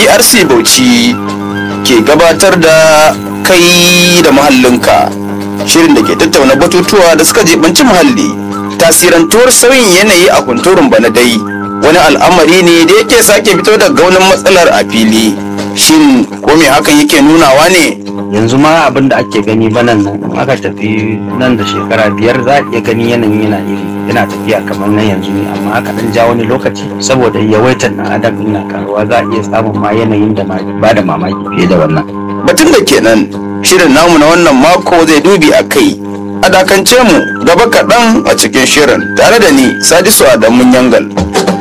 brc bauchi ke gabatar da kai da muhallinka shirin da ke tattauna batutuwa da suka jibanci muhalli tasirantuwar sauyin yanayi a kunturun bana dai wani al'amari ne da yake sake fito da gaunin matsalar a fili shin ko me hakan yake nunawa ne yanzu ma abin da ake gani banan nan in aka tafi nan da shekara biyar za a iya gani yanayin yana iri yana tafiya kamar nan yanzu ne amma aka dan ja wani lokaci saboda yawaitar na adam na karuwa za a iya samun ma yanayin da ba da mamaki fiye da wannan batun da kenan shirin namu na wannan mako zai dubi a kai a dakance mu gaba kaɗan a cikin shirin tare da ni sadisu adamun yangal